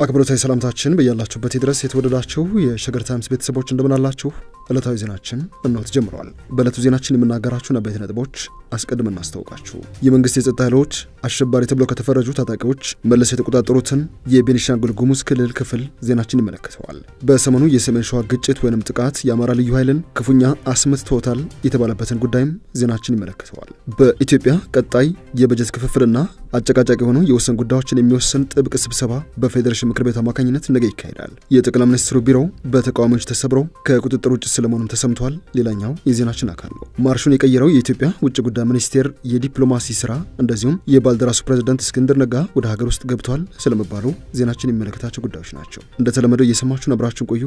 አክብሮታዊ ሰላምታችን በያላችሁበት ድረስ የተወደዳችሁ የሸገር ታይምስ ቤተሰቦች እንደምናላችሁ። ዕለታዊ ዜናችን እነሆ ተጀምረዋል። በዕለቱ ዜናችን የምናገራችሁ አበይት ነጥቦች አስቀድመን እናስታውቃችሁ። የመንግስት የጸጥታ ኃይሎች አሸባሪ ተብለው ከተፈረጁ ታጣቂዎች መልሰው የተቆጣጠሩትን የቤኒሻንጉል ጉሙዝ ክልል ክፍል ዜናችን ይመለከተዋል። በሰሞኑ የሰሜን ሸዋ ግጭት ወይንም ጥቃት የአማራ ልዩ ኃይልን ክፉኛ አስመትቶታል የተባለበትን ጉዳይም ዜናችን ይመለከተዋል። በኢትዮጵያ ቀጣይ የበጀት ክፍፍልና አጨቃጫቂ የሆኑ የወሰን ጉዳዮችን የሚወስን ጥብቅ ስብሰባ በፌዴሬሽን ምክር ቤት አማካኝነት ነገ ይካሄዳል። የጠቅላይ ሚኒስትሩ ቢሮ በተቃዋሚዎች ተሰብረው ከቁጥጥር ውጭ ስለመሆኑም ተሰምቷል። ሌላኛው የዜናችን አካል ነው። ማርሹን የቀየረው የኢትዮጵያ ውጭ ጉዳይ ሚኒስቴር የዲፕሎማሲ ስራ እንደዚሁም የባልደራሱ ፕሬዝዳንት እስክንድር ነጋ ወደ ሀገር ውስጥ ገብተዋል ስለመባሉ ዜናችን የሚመለከታቸው ጉዳዮች ናቸው። እንደተለመደው እየሰማችሁን አብራችሁን ቆዩ።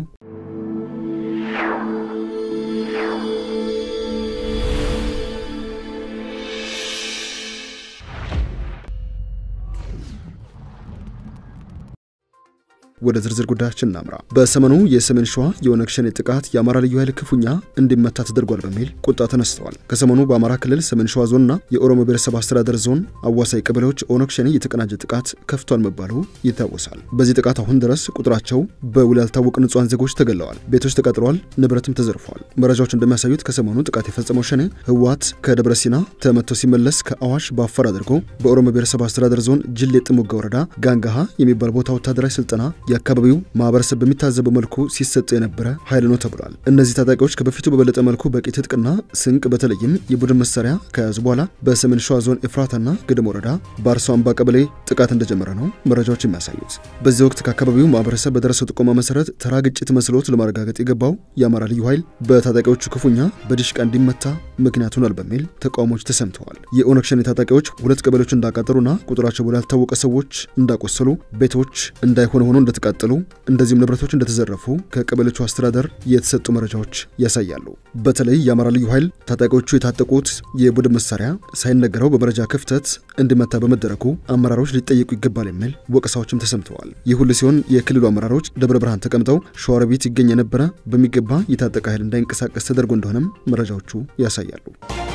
ወደ ዝርዝር ጉዳያችን እናምራ። በሰሞኑ የሰሜን ሸዋ የኦነግ ሸኔ ጥቃት የአማራ ልዩ ኃይል ክፉኛ እንዲመታ ተደርጓል በሚል ቁጣ ተነስተዋል። ከሰሞኑ በአማራ ክልል ሰሜን ሸዋ ዞንና የኦሮሞ ብሔረሰብ አስተዳደር ዞን አዋሳኝ ቀበሌዎች ኦነግ ሸኔ የተቀናጀ ጥቃት ከፍቷል መባሉ ይታወሳል። በዚህ ጥቃት አሁን ድረስ ቁጥራቸው በውል ያልታወቁ ንጹሐን ዜጎች ተገለዋል፣ ቤቶች ተቃጥለዋል፣ ንብረትም ተዘርፈዋል። መረጃዎች እንደሚያሳዩት ከሰሞኑ ጥቃት የፈጸመው ሸኔ ህወሓት ከደብረ ሲና ተመቶ ሲመለስ ከአዋሽ በአፋር አድርጎ በኦሮሞ ብሔረሰብ አስተዳደር ዞን ጅሌ ጥሙጋ ወረዳ ጋንጋሃ የሚባል ቦታ ወታደራዊ ስልጠና የአካባቢው ማህበረሰብ በሚታዘበው መልኩ ሲሰጥ የነበረ ኃይል ነው ተብሏል። እነዚህ ታጣቂዎች ከበፊቱ በበለጠ መልኩ በቂ ትጥቅና ስንቅ በተለይም የቡድን መሳሪያ ከያዙ በኋላ በሰሜን ሸዋ ዞን ኤፍራታና ግድም ወረዳ በአርሶ አምባ ቀበሌ ጥቃት እንደጀመረ ነው መረጃዎች የሚያሳዩት። በዚህ ወቅት ከአካባቢው ማህበረሰብ በደረሰው ጥቆማ መሰረት ተራ ግጭት መስሎት ለማረጋገጥ የገባው የአማራ ልዩ ኃይል በታጣቂዎቹ ክፉኛ በዲሽቃ እንዲመታ ምክንያት ሆኗል በሚል ተቃውሞዎች ተሰምተዋል። የኦነግ ሸኔ ታጣቂዎች ሁለት ቀበሌዎች እንዳቃጠሉና ቁጥራቸው በላይ ያልታወቀ ሰዎች እንዳቆሰሉ፣ ቤቶች እንዳይሆነ ሆኖ እንደተቃጠሉ እንደዚሁም ንብረቶች እንደተዘረፉ ከቀበሌዎቹ አስተዳደር የተሰጡ መረጃዎች ያሳያሉ። በተለይ የአማራ ልዩ ኃይል ታጣቂዎቹ የታጠቁት የቡድን መሳሪያ ሳይነገረው በመረጃ ክፍተት እንዲመታ በመደረጉ አመራሮች ሊጠየቁ ይገባል የሚል ወቀሳዎችም ተሰምተዋል። ይህ ሁሉ ሲሆን የክልሉ አመራሮች ደብረ ብርሃን ተቀምጠው ሸዋሮቢት ይገኝ የነበረ በሚገባ የታጠቀ ኃይል እንዳይንቀሳቀስ ተደርጎ እንደሆነም መረጃዎቹ ያሳያሉ።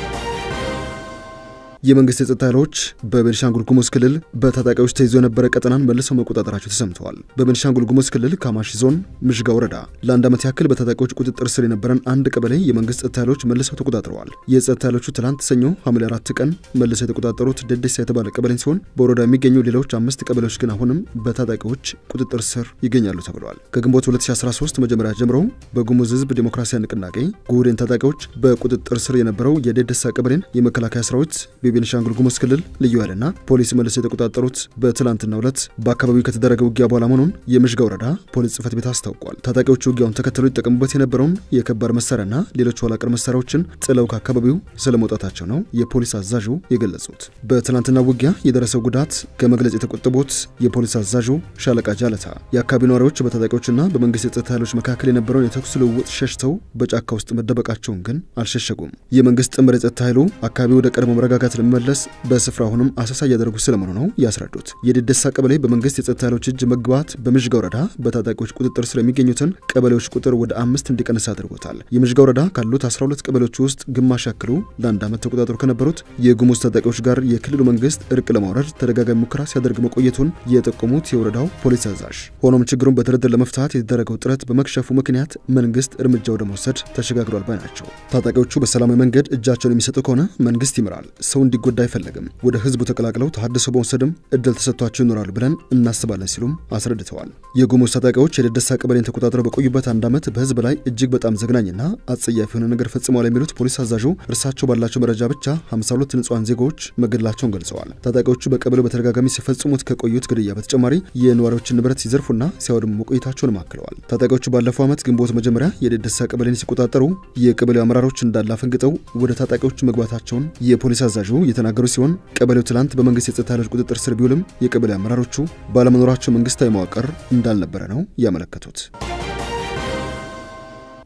የመንግስት የጸጥታ ኃይሎች በቤኒሻንጉል ጉሙዝ ክልል በታጣቂዎች ተይዞ የነበረ ቀጠናን መልሰው መቆጣጠራቸው ተሰምተዋል። በቤኒሻንጉል ጉሙዝ ክልል ካማሺ ዞን ምሽጋ ወረዳ ለአንድ ዓመት ያክል በታጣቂዎች ቁጥጥር ስር የነበረን አንድ ቀበሌ የመንግስት ጸጥታ ኃይሎች መልሰው ተቆጣጥረዋል። የጸጥታ ኃይሎቹ ትላንት ሰኞ ሐምሌ አራት ቀን መልሰው የተቆጣጠሩት ደደሳ የተባለ ቀበሌን ሲሆን በወረዳ የሚገኙ ሌሎች አምስት ቀበሌዎች ግን አሁንም በታጣቂዎች ቁጥጥር ስር ይገኛሉ ተብለዋል። ከግንቦት 2013 መጀመሪያ ጀምሮ በጉሙዝ ህዝብ ዴሞክራሲያዊ ንቅናቄ ጉህዴን ታጣቂዎች በቁጥጥር ስር የነበረው የደደሳ ቀበሌን የመከላከያ ሰራዊት በቤኒሻንጉል ጉሙዝ ክልል ልዩ ኃይልና ፖሊስ መልሰው የተቆጣጠሩት በትላንትናው ዕለት በአካባቢው ከተደረገ ውጊያ በኋላ መሆኑን የምሽጋ ወረዳ ፖሊስ ጽህፈት ቤት አስታውቋል። ታጣቂዎቹ ውጊያውን ተከትሎ ይጠቀሙበት የነበረውን የከባድ መሳሪያና ሌሎች ኋላቀር መሳሪያዎችን ጥለው ከአካባቢው ስለመውጣታቸው ነው የፖሊስ አዛዡ የገለጹት። በትላንትናው ውጊያ የደረሰው ጉዳት ከመግለጽ የተቆጠቡት የፖሊስ አዛዡ ሻለቃ ጃለታ የአካባቢው ነዋሪዎች በታጣቂዎችና በመንግስት የጸጥታ ኃይሎች መካከል የነበረውን የተኩስ ልውውጥ ሸሽተው በጫካ ውስጥ መደበቃቸውን ግን አልሸሸጉም። የመንግስት ጥምር የጸጥታ ኃይሉ አካባቢው ወደ ቀድሞ መረጋጋት ለመመለስ በስፍራ አሁንም አሰሳ እያደረጉ ስለመሆኑ ነው ያስረዱት። የደደሳ ቀበሌ በመንግስት የጸጥታ ኃይሎች እጅ መግባት በምሽጋ ወረዳ በታጣቂዎች ቁጥጥር ስር የሚገኙትን ቀበሌዎች ቁጥር ወደ አምስት እንዲቀንስ አድርጎታል። የምሽጋ ወረዳ ካሉት 12 ቀበሌዎች ውስጥ ግማሽ ያክሉ ለአንድ ዓመት ተቆጣጥሮ ከነበሩት የጉሙዝ ታጣቂዎች ጋር የክልሉ መንግስት እርቅ ለማውረድ ተደጋጋሚ ሙከራ ሲያደርግ መቆየቱን የጠቆሙት የወረዳው ፖሊስ አዛዥ፣ ሆኖም ችግሩን በድርድር ለመፍታት የተደረገው ጥረት በመክሸፉ ምክንያት መንግስት እርምጃ ወደ መውሰድ ተሸጋግሯል ባይ ናቸው። ታጣቂዎቹ በሰላማዊ መንገድ እጃቸውን የሚሰጡ ከሆነ መንግስት ይምራል፣ ሰው እንዲጎዳ አይፈለግም። ወደ ህዝቡ ተቀላቅለው ተሃድሶ በመውሰድም እድል ተሰጥቷቸው ይኖራሉ ብለን እናስባለን ሲሉም አስረድተዋል። የጉሙዝ ታጣቂዎች የደደሳ ቀበሌን ተቆጣጥረው በቆዩበት አንድ ዓመት በህዝብ ላይ እጅግ በጣም ዘግናኝና አጸያፊ የሆነ ነገር ፈጽመዋል የሚሉት ፖሊስ አዛዡ እርሳቸው ባላቸው መረጃ ብቻ 52 ንጹሐን ዜጎች መገደላቸውን ገልጸዋል። ታጣቂዎቹ በቀበሌው በተደጋጋሚ ሲፈጽሙት ከቆዩት ግድያ በተጨማሪ የነዋሪዎችን ንብረት ሲዘርፉና ሲያወድሙ መቆየታቸውን አክለዋል። ታጣቂዎቹ ባለፈው ዓመት ግንቦት መጀመሪያ የደደሳ ቀበሌን ሲቆጣጠሩ የቀበሌው አመራሮች እንዳለ አፈንግጠው ወደ ታጣቂዎቹ መግባታቸውን የፖሊስ አዛዡ የተናገሩ ሲሆን ቀበሌው ትላንት በመንግስት የጸጥታ ኃይሎች ቁጥጥር ስር ቢውልም የቀበሌ አመራሮቹ ባለመኖራቸው መንግስታዊ መዋቅር እንዳልነበረ ነው ያመለከቱት።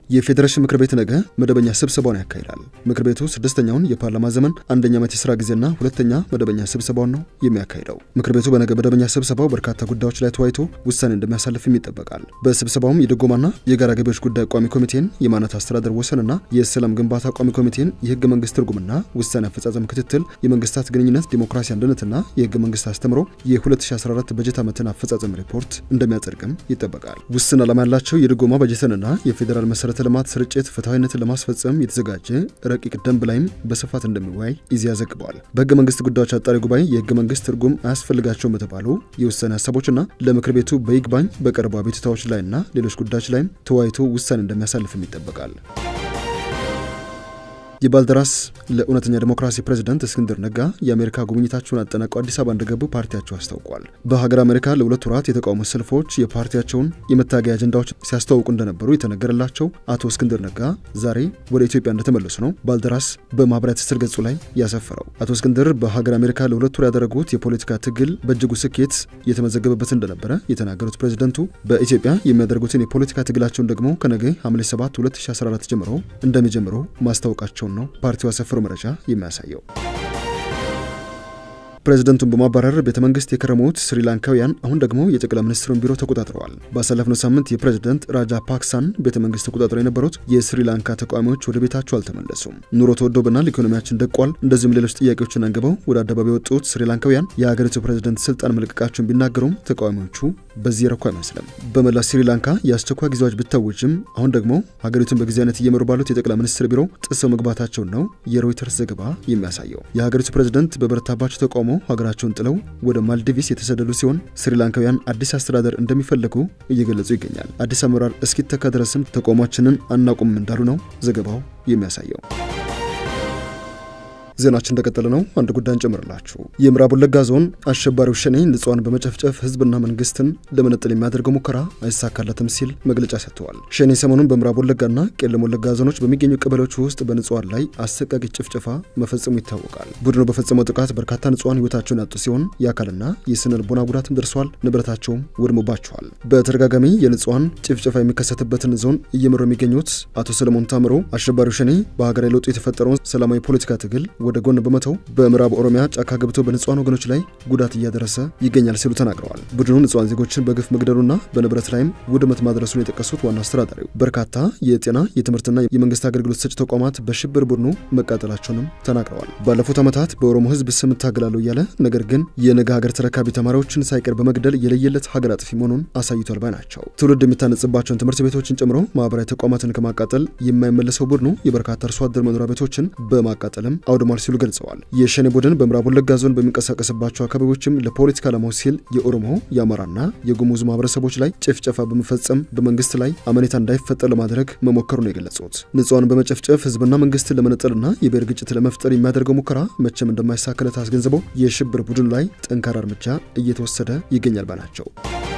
የፌዴሬሽን ምክር ቤት ነገ መደበኛ ስብሰባውን ያካሂዳል። ምክር ቤቱ ስድስተኛውን የፓርላማ ዘመን አንደኛ ዓመት የስራ ጊዜና ሁለተኛ መደበኛ ስብሰባውን ነው የሚያካሂደው። ምክር ቤቱ በነገ መደበኛ ስብሰባው በርካታ ጉዳዮች ላይ ተወያይቶ ውሳኔ እንደሚያሳልፍም ይጠበቃል። በስብሰባውም የድጎማና የጋራ ገቢዎች ጉዳይ ቋሚ ኮሚቴን፣ የማነት አስተዳደር ወሰንና የሰላም ግንባታ ቋሚ ኮሚቴን፣ የህገ መንግስት ትርጉምና ውሳኔ አፈጻጸም ክትትል፣ የመንግስታት ግንኙነት፣ ዲሞክራሲ አንድነትና የህገ መንግስት አስተምሮ የ2014 በጀት ዓመትን አፈጻጸም ሪፖርት እንደሚያጸድቅም ይጠበቃል። ውስን ዓላማ ያላቸው የድጎማ በጀትንና የፌዴራል መሰረተ ልማት ስርጭት ፍትሐዊነትን ለማስፈጸም የተዘጋጀ ረቂቅ ደንብ ላይም በስፋት እንደሚወያይ ኢዜአ ዘግበዋል። በህገ መንግስት ጉዳዮች አጣሪ ጉባኤ የህገ መንግስት ትርጉም አያስፈልጋቸውም በተባሉ የውሳኔ ሀሳቦችና ለምክር ቤቱ በይግባኝ በቀረቡ አቤቱታዎች ላይና ሌሎች ጉዳዮች ላይም ተወያይቶ ውሳኔ እንደሚያሳልፍም ይጠበቃል። የባልደራስ ለእውነተኛ ዲሞክራሲ ፕሬዝዳንት እስክንድር ነጋ የአሜሪካ ጉብኝታቸውን አጠናቀው አዲስ አበባ እንደገቡ ፓርቲያቸው አስታውቋል። በሀገር አሜሪካ ለሁለት ወራት የተቃውሞ ሰልፎች የፓርቲያቸውን የመታገያ አጀንዳዎች ሲያስተዋውቁ እንደነበሩ የተነገረላቸው አቶ እስክንድር ነጋ ዛሬ ወደ ኢትዮጵያ እንደተመለሱ ነው ባልደራስ በማህበራዊ ትስስር ገጹ ላይ ያሰፈረው። አቶ እስክንድር በሀገር አሜሪካ ለሁለት ወር ያደረጉት የፖለቲካ ትግል በእጅጉ ስኬት የተመዘገበበት እንደነበረ የተናገሩት ፕሬዝደንቱ በኢትዮጵያ የሚያደርጉትን የፖለቲካ ትግላቸውን ደግሞ ከነገ ሐምሌ 7 2014 ጀምሮ እንደሚጀምሩ ማስታወቃቸውን ነው ፓርቲው ያሰፈረው መረጃ የሚያሳየው። ፕሬዝደንቱን በማባረር ቤተ መንግስት የከረሙት ስሪላንካውያን አሁን ደግሞ የጠቅላይ ሚኒስትሩን ቢሮ ተቆጣጥረዋል። ባሳለፍነው ሳምንት የፕሬዝደንት ራጃ ፓክሳን ቤተ መንግስት ተቆጣጥረው የነበሩት የስሪላንካ ተቃዋሚዎች ወደ ቤታቸው አልተመለሱም። ኑሮ ተወዶብናል፣ ኢኮኖሚያችን ደቋል፣ እንደዚሁም ሌሎች ጥያቄዎችን አንግበው ወደ አደባባይ የወጡት ስሪላንካውያን የሀገሪቱ ፕሬዝደንት ስልጣን መልቀቃቸውን ቢናገሩም ተቃዋሚዎቹ በዚህ ረኩ አይመስልም። በመላ ስሪላንካ የአስቸኳይ ጊዜዎች ብታወጅም አሁን ደግሞ ሀገሪቱን በጊዜያዊነት እየመሩ ባሉት የጠቅላይ ሚኒስትር ቢሮ ጥሰው መግባታቸውን ነው የሮይተርስ ዘገባ የሚያሳየው። የሀገሪቱ ፕሬዝደንት በበረታባቸው ተቃውሞ ሀገራቸውን ጥለው ወደ ማልዲቪስ የተሰደዱ ሲሆን ስሪላንካውያን አዲስ አስተዳደር እንደሚፈልጉ እየገለጹ ይገኛል። አዲስ አመራር እስኪተካ ድረስም ተቃውሟችንን አናቁም እንዳሉ ነው ዘገባው የሚያሳየው። ዜናችን እንደቀጠለ ነው። አንድ ጉዳይ እንጨምርላችሁ። የምዕራብ ወለጋ ዞን አሸባሪው ሸኔ ንጹሃን በመጨፍጨፍ ህዝብና መንግስትን ለመነጠል የሚያደርገው ሙከራ አይሳካለትም ሲል መግለጫ ሰጥተዋል። ሸኔ ሰሞኑን በምዕራብ ወለጋና ቄለም ወለጋ ዞኖች በሚገኙ ቀበሌዎች ውስጥ በንጹሃን ላይ አሰቃቂ ጭፍጨፋ መፈጸሙ ይታወቃል። ቡድኑ በፈጸመው ጥቃት በርካታ ንጹሃን ህይወታቸውን ያጡ ሲሆን የአካልና የስነ ልቦና ጉዳትም ደርሷል፣ ንብረታቸውም ወድሞባቸዋል። በተደጋጋሚ የንጹሃን ጭፍጨፋ የሚከሰትበትን ዞን እየመሩ የሚገኙት አቶ ሰለሞን ታምሮ አሸባሪው ሸኔ በሀገራዊ ለውጡ የተፈጠረውን ሰላማዊ ፖለቲካ ትግል ወደ ጎን በመተው በምዕራብ ኦሮሚያ ጫካ ገብቶ በንጹሃን ወገኖች ላይ ጉዳት እያደረሰ ይገኛል ሲሉ ተናግረዋል። ቡድኑ ንጹሃን ዜጎችን በግፍ መግደሉና በንብረት ላይም ውድመት ማድረሱን የጠቀሱት ዋና አስተዳዳሪው በርካታ የጤና የትምህርትና የመንግስት አገልግሎት ሰጪ ተቋማት በሽብር ቡድኑ መቃጠላቸውንም ተናግረዋል። ባለፉት ዓመታት በኦሮሞ ህዝብ ስም እታገላለሁ እያለ ነገር ግን የነገ ሀገር ተረካቢ ተማሪዎችን ሳይቀር በመግደል የለየለት ሀገር አጥፊ መሆኑን አሳይቷል ባይ ናቸው። ትውልድ የሚታነጽባቸውን ትምህርት ቤቶችን ጨምሮ ማህበራዊ ተቋማትን ከማቃጠል የማይመለሰው ቡድኑ የበርካታ አርሶ አደር መኖሪያ ቤቶችን በማቃጠልም አውድሟል ሲሉ ገልጸዋል። የሸኔ ቡድን በምዕራብ ወለጋ ዞን በሚንቀሳቀስባቸው አካባቢዎችም ለፖለቲካ ዓላማው ሲል የኦሮሞ የአማራና የጉሙዝ ማህበረሰቦች ላይ ጭፍጨፋ በመፈጸም በመንግስት ላይ አመኔታ እንዳይፈጠር ለማድረግ መሞከሩ ነው የገለጹት። ንጹሃን በመጨፍጨፍ ህዝብና መንግስትን ለመነጠልና የብሔር ግጭት ለመፍጠር የሚያደርገው ሙከራ መቼም እንደማይሳካለት አስገንዝበው የሽብር ቡድኑ ላይ ጠንካራ እርምጃ እየተወሰደ ይገኛል ባላቸው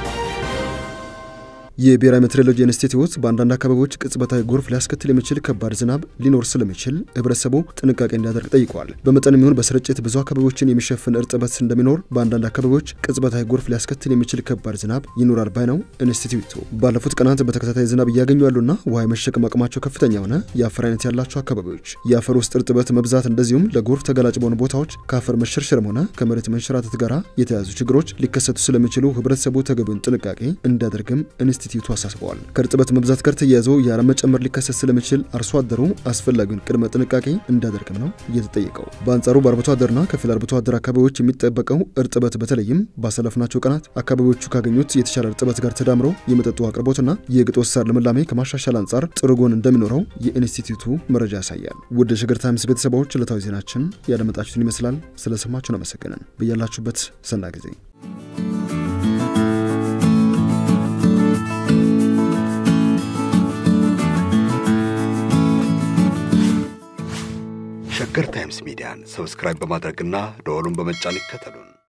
የብሔራዊ ሜትሮሎጂ ኢንስቲትዩት በአንዳንድ አካባቢዎች ቅጽበታዊ ጎርፍ ሊያስከትል የሚችል ከባድ ዝናብ ሊኖር ስለሚችል ህብረተሰቡ ጥንቃቄ እንዲያደርግ ጠይቋል። በመጠን የሚሆን በስርጭት ብዙ አካባቢዎችን የሚሸፍን እርጥበት እንደሚኖር በአንዳንድ አካባቢዎች ቅጽበታዊ ጎርፍ ሊያስከትል የሚችል ከባድ ዝናብ ይኖራል ባይ ነው ኢንስቲትዩቱ። ባለፉት ቀናት በተከታታይ ዝናብ እያገኙ ያሉና ውሃ የመሸከም አቅማቸው ከፍተኛ የሆነ የአፈር አይነት ያላቸው አካባቢዎች የአፈር ውስጥ እርጥበት መብዛት እንደዚሁም ለጎርፍ ተጋላጭ በሆኑ ቦታዎች ከአፈር መሸርሸርም ሆነ ከመሬት መንሸራተት ጋር የተያዙ ችግሮች ሊከሰቱ ስለሚችሉ ህብረተሰቡ ተገቢውን ጥንቃቄ እንዲያደርግም ኢንስቲትዩቱ አሳስበዋል። ከእርጥበት መብዛት ጋር ተያይዞ የአረም መጨመር ሊከሰት ስለሚችል አርሶ አደሩ አስፈላጊውን ቅድመ ጥንቃቄ እንዲያደርግም ነው እየተጠየቀው። በአንጻሩ በአርብቶ አደርና ከፊል አርብቶ አደር አካባቢዎች የሚጠበቀው እርጥበት በተለይም ባሳለፍናቸው ቀናት አካባቢዎቹ ካገኙት የተሻለ እርጥበት ጋር ተዳምሮ የመጠጡ አቅርቦትና የግጦሽ ሳር ልምላሜ ከማሻሻል አንጻር ጥሩ ጎን እንደሚኖረው የኢንስቲትዩቱ መረጃ ያሳያል። ውድ የሸገር ታይምስ ቤተሰቦች ዕለታዊ ዜናችን ያደመጣችሁትን ይመስላል። ስለሰማችሁን አመሰግነን። በያላችሁበት ሰና ጊዜ ሸገር ታይምስ ሚዲያን ሰብስክራይብ በማድረግና ደወሉን በመጫን ይከተሉን።